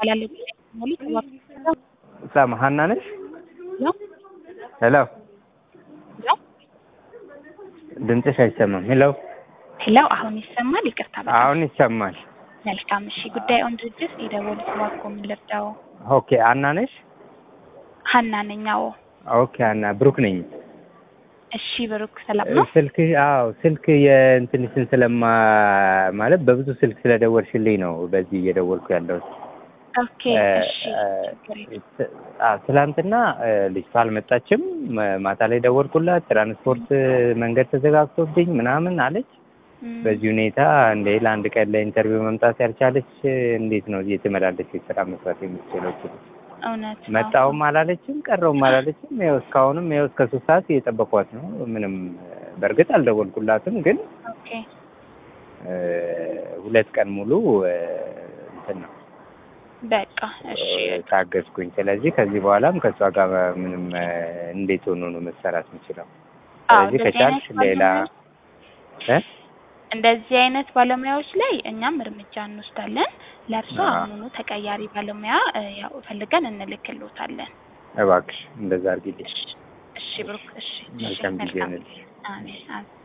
እባላለሁ። ሙሉ ሳማ ሀና ነሽ? ነው ሄሎ ነው ድምፅሽ አይሰማም። ሄሎ ሄሎ፣ አሁን ይሰማል? ይቅርታ በጣም አሁን ይሰማል። መልካም። እሺ፣ ጉዳይ ኦን ድርጅት የደወሉት እባክዎ ምን ልርዳው? ኦኬ ሀና ነሽ? ሀና ነኝ። አዎ። ኦኬ ሀና ብሩክ ነኝ። እሺ ብሩክ፣ ሰላም ነው? ስልክ አዎ ስልክ የእንትንሽን ስለማ ማለት በብዙ ስልክ ስለደወልሽልኝ ነው በዚህ እየደወልኩ ያለሁት። ኦኬ እሺ፣ ችግር የለም። አዎ ትላንትና ልጅቷ አልመጣችም። ማ- ማታ ላይ ደወልኩላት ትራንስፖርት መንገድ ተዘጋግቶብኝ ምናምን አለች። እም፣ በዚህ ሁኔታ እንደ ለአንድ ቀን ለኢንተርቪው መምጣት ያልቻለች እንዴት ነው የተመላለሰች ስራ መስራት የምትችለው? እውነት ነው። መጣውም አላለችም ቀረውም አላለችም። ይኸው እስካሁንም ይኸው እስከ ሶስት ሰዓት እየጠበኳት ነው። ምንም በእርግጥ አልደወልኩላትም፣ ግን ኦኬ እ፣ ሁለት ቀን ሙሉ እ፣ እንትን ነው በቃ እሺ ታገዝኩኝ። ስለዚህ ከዚህ በኋላም ከእሷ ጋር ምንም እ፣ እንዴት ሆኖ ነው መሰራት የምችለው? አዎ፣ ስለዚህ እንደዚህ ከቻልሽ አይነት ሌላ እ? እንደዚህ አይነት ባለሙያዎች ላይ እኛም እርምጃ እንወስዳለን። ለእርሶ አዎ። አሁኑኑ ተቀያሪ ባለሙያ እ፣ ያው ፈልገን እንልክልዎታለን። እባክሽ እንደዛ አድርጊልኝ። እሺ ብሩክ፣ እሺ እሺ፣ መልካም ጊዜ መልካም ይሁንልሽ። አሜን አሜን።